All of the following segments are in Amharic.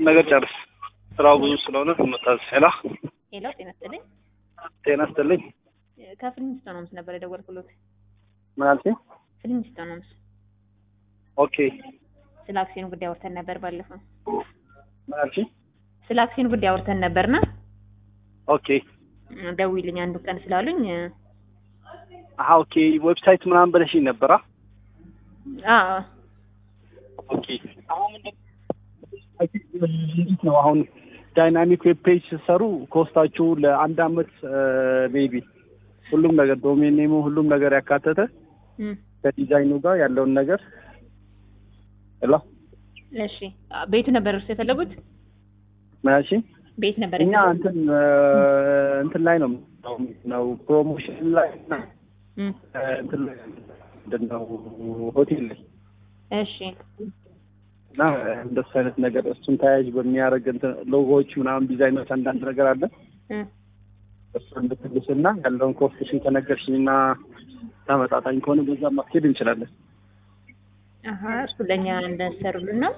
ነገር ጨርስ። ስራው ብዙ ስለሆነ ትመጣለህ። ሄላ ሄሎ፣ ጤና ይስጥልኝ። ጤና ይስጥልኝ። ከፊልሚስቶን ሆምስ ነበር የደወልኩሎት። ምን አልሽኝ? ፊልሚስቶን ሆምስ ኦኬ። ስለ አክሲዮን ጉዳይ አውርተን ነበር ባለፈው። ምን አልሽኝ? ስለ አክሲዮን ጉዳይ አውርተን ነበርና ኦኬ። ደውይልኝ አንዱ ቀን ስላሉኝ አሀ ኦኬ። ዌብሳይት ምናምን ብለሽኝ ነበራ። አ ኦኬ። አሁን ምንድን እንዴት ነው አሁን ዳይናሚክ ዌብ ፔጅ ስትሰሩ ኮስታችሁ ለአንድ አመት ሜቢ ሁሉም ነገር ዶሜን ኔሙ ሁሉም ነገር ያካተተ እም፣ ከዲዛይኑ ጋር ያለውን ነገር ሄሎ እሺ ቤቱ ነበር እርሱ የፈለጉት ምን አልሽኝ? ቤት ነበር እኛ የፈለጉት? እንትን እንትን ላይ ነው ነው ፕሮሞሽን ላይ እና እም፣ እንትን ላይ ምንድን ነው ሆቴል ላይ እሺ እና እንደሱ አይነት ነገር እሱን ተያያዥ በሚያደርግ እንትን ሎጎዎች ምናምን ዲዛይኖች አንዳንድ ነገር አለ እም፣ እሱ እንድትልስና ያለውን ኮስቴሽን ከነገርሽኝና ተመጣጣኝ ከሆነ በዛ ማስኬድ እንችላለን። አሀ እሱ ለእኛ እንደሰሩልን ነው።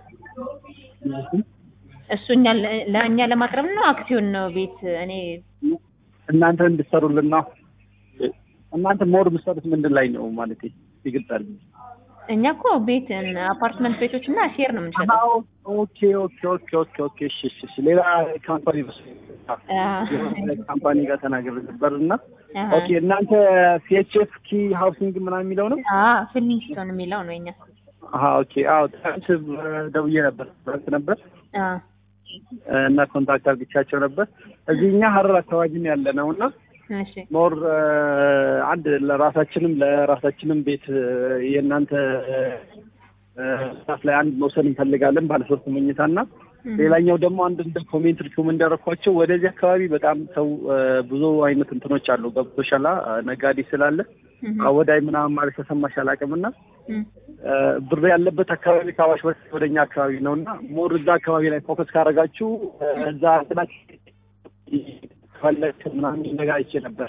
እሱ እኛ ለእኛ ለማቅረብ ነው። አክሲዮን ነው ቤት እኔ እናንተ እንድትሰሩልን ነው። እናንተ ሞር የምትሰሩት ምንድን ላይ ነው ማለት ይገልጻል? እኛ እኮ ቤት አፓርትመንት ቤቶች እና ሼር ነው የምንሸጠው። ኦኬ ኦኬ ኦኬ ኦኬ ኦኬ እሺ እሺ እሺ ሌላ ካምፓኒ አ፣ ካምፓኒ ጋር ተናግሬ ነበር እና አሀ። ኦኬ እናንተ ሲኤችኤፍ ኪ ሃውሲንግ ምናምን የሚለው ነው? አ ፊልሚስቶን የሚለው ነው የኛ። አሀ ኦኬ አዎ ትናንት ደውዬ ነበር ትናንት ነበር አ እና ኮንታክት አድርግቻቸው ነበር። እዚህ እኛ ሀረር አካባቢ ነው ያለ ነው እና እሺ ሞር አንድ ለራሳችንም ለራሳችንም ቤት የእናንተ ስታፍ ላይ አንድ መውሰድ እንፈልጋለን ባለ ሶስት መኝታ እና እም፣ ሌላኛው ደግሞ አንድ እንደ ኮሜንት ሪኮም እንዳረኳቸው ወደዚህ አካባቢ በጣም ሰው ብዙ አይነት እንትኖች አሉ ገብቶሻላ ነጋዴ ስላለ እም፣ አወዳይ ምናምን ማለት ተሰማሽ አላውቅም እና እም፣ ብር ያለበት አካባቢ ከአዋሽ በፊት ወደኛ አካባቢ ነው እና ሞር እዛ አካባቢ ላይ ፎከስ ካደረጋችሁ እዛ እንትናች ፈለግ ምናምን ነገር አይቼ ነበር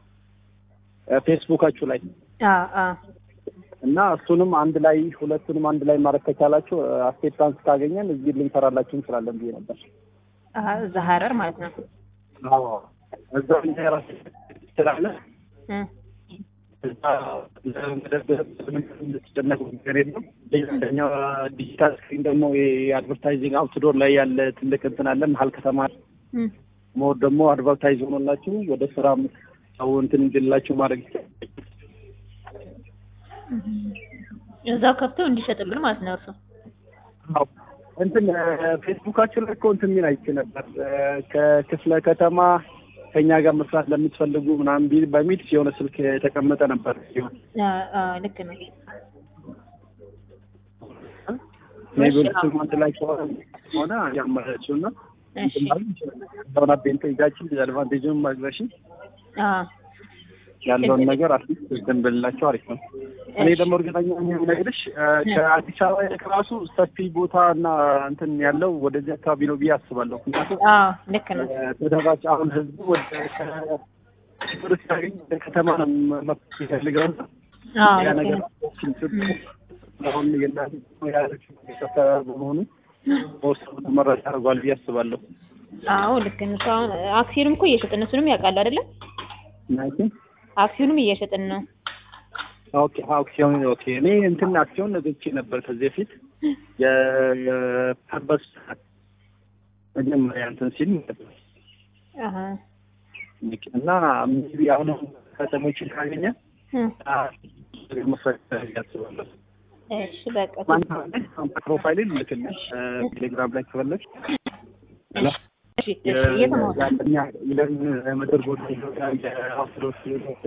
ፌስቡካችሁ ላይ አ አ እና እሱንም አንድ ላይ ሁለቱንም አንድ ላይ ማድረግ ከቻላችሁ አክሴፕታንስ ካገኘን እዚህ ልንሰራላችሁ እንችላለን ብዬ ነበር። አ እዛ ሀረር ማለት ነው። አዎ እዛ እኛ የራስ ስላለ እም፣ እዛ ለመደብደብ ምንም እንድትጨነቁ ነገር የለም። ሌላኛው ዲጂታል ስክሪን ደግሞ የአድቨርታይዚንግ አውትዶር ላይ ያለ ትልቅ እንትን አለ መሀል ከተማ እም፣ ሞር ደግሞ አድቨርታይዝ ሆኖላችሁ ወደ ስራ ሰው እንትን እንድላችሁ ማድረግ ይቻላል። እዛው ከፍተው እንዲሸጥልን ማለት ነው እርሱ። አዎ እንትን ፌስቡካችን ላይ እኮ እንትን የሚል አይቼ ነበር ከክፍለ ከተማ ከኛ ጋር መስራት ለምትፈልጉ ምናምን ቢል በሚል የሆነ ስልክ የተቀመጠ ነበር። አ አ ልክ ነው። ሜቢ ስም አንድ ላይ ከሆነ ሆነ ያመረችው እና እሺ ሆና ቤንቶ ይዛችን አድቫንቴጅን ማግረሽ አ ያለውን ነገር አትሊስት እንትን ብንላቸው አሪፍ ነው። እኔ ደግሞ እርግጠኛ ነኝ የምነግርሽ ከአዲስ አበባ ይልቅ ራሱ ሰፊ ቦታ እና እንትን ያለው ወደዚህ አካባቢ ነው ብዬ አስባለሁ። ምክንያቱም አ ልክ ነው። ተደራጭ አሁን ህዝቡ ወደ ብር ሲያገኝ ወደ ከተማ ነው መፍትሄ ይፈልገው እና አ ያ ልክ ነገር ነው። አሁን የእናንተ ያለችው የሰፈ በመሆኑ ወርስ ተመራጭ አድርጓል ብዬ አስባለሁ። አዎ ልክ ነው። እሱ አሁን አክሲዮንም እኮ እየሸጥን እሱንም ያውቃሉ አይደለም? ናይኪ አክሲዮንም እየሸጥን ነው። ኦኬ አክሲዮን ኦኬ። እኔ እንትን አክሲዮን ገዝቼ ነበር ከዚህ በፊት የፐርበስ መጀመሪያ እንትን ሲል አሀ እና ሜቢ አሁን ከተሞችን ካገኘ እም፣ መስራት ያስባለሁ። እሺ በቃ ፕሮፋይል ልክልሽ ቴሌግራም ላይ ከፈለግሽ እሺ እሺ እየተማሩ የምድር ቦታ የአውቶዶክስ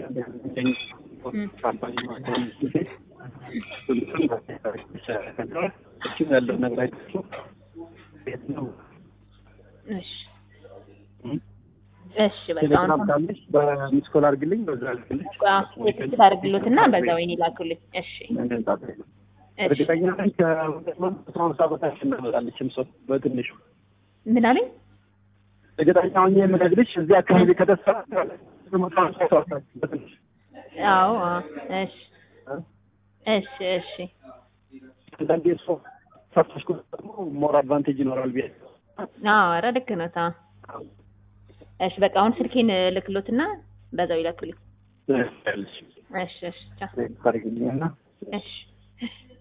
ያለው ነገር አይታችሁ ቤት ነው። እሺ እሺ በቃ ቴሌግራም አሁን ካለሽ በሚስኮል አድርግልኝ፣ በዛ አድርግልሽ። ቴክስት አድርግሎትና በዛው እኔ ላኩልኝ። እሺ እሺ እርግጠኛ ነኝ ከሁለት መቶ ሀምሳ በታች እናመጣለችም ሰው በትንሹ ምን አለኝ? እርግጠኛ ሆኜ የምነግርሽ እዚህ አካባቢ ከተሰራ መቶ ሀምሳ ሰው አታች በትንሹ አዎ አዎ። እሺ እሺ እሺ አንዳንዴ እሱ ሰርተሽ ደግሞ ሞር አድቫንቴጅ ይኖራል ብዬ አዎ ኧረ ልክ ነው ታ እሺ በቃ አሁን ስልኬን ልክሎትና በዛው ይላክልኝ ያለሽ እሺ እሺ ቻው ታሪግልኝና እሺ